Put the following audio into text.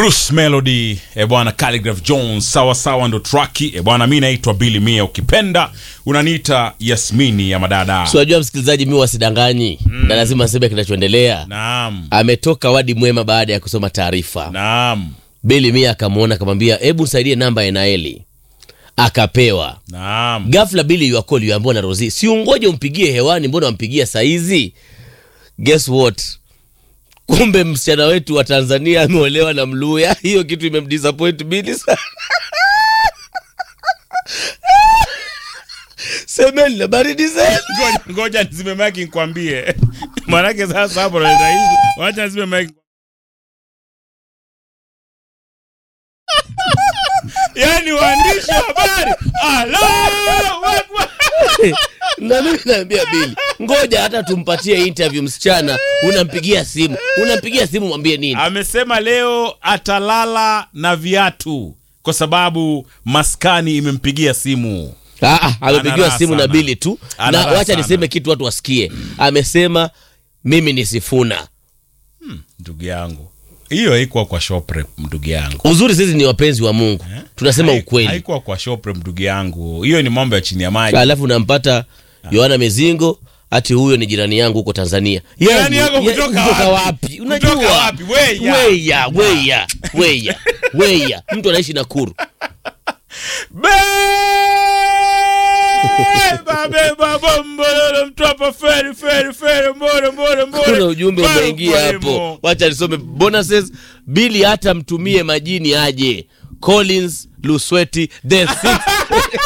Bruce Melody e bwana Calligraph Jones sawa sawa ndo traki e bwana mi naitwa Billy Mia ukipenda unaniita Yasmini ya madada Si wajua msikilizaji, mi wasidanganyi na lazima aseme kinachoendelea. naam Ametoka wadi mwema baada ya kusoma taarifa. naam Beli Mia akamwona akamwambia, hebu nisaidie namba ya Naeli. Akapewa naam ghafla. Bili yuakoli yuambiwa na Rozi, si ungoje umpigie hewani, mbona wampigia saizi? Guess what? Kumbe msichana wetu wa Tanzania ameolewa na Mluya. Hiyo kitu imemdisappoint Bili sana. Semeni na baridi zenu. ngoja ngoja nizime maki nikwambie manake sasa hapo naleta hivi wacha nizime maki yaani waandishi wa habari Allahu Akbar. na mimi naambia Bili, ngoja hata tumpatie interview msichana. Unampigia simu, unampigia simu, mwambie nini? amesema leo atalala na viatu kwa sababu maskani imempigia simu Ah, ah, amepigiwa Anaraha simu na sana. Bili tu, na Anaraha wacha sana. niseme kitu watu wasikie. Amesema mimi ni Sifuna. ndugu yangu hiyo haikuwa kwa shopre ndugu yangu Uzuri sisi ni wapenzi wa Mungu, tunasema Hai- ukweli. haikuwa kwa shopre ndugu yangu hiyo ni mambo ya chini ya maji Alafu unampata Yohana Mezingo ati huyo ni jirani yangu huko Tanzania. Jirani Yaani, yako ya- kutoka kutoka wapi? wapi? Kutoka Unajua wapi? Weya. weya weya weya weya, mtu anaishi Nakuru. Beba, beba, bombololo, mtwapa, feri, feri, feri, mbore, mbore, mbore. kuna ujumbe Baru umeingia kwa hapo, imo. wacha nisome bonuses. Bili hata mtumie majini aje. Collins Lusweti the sixth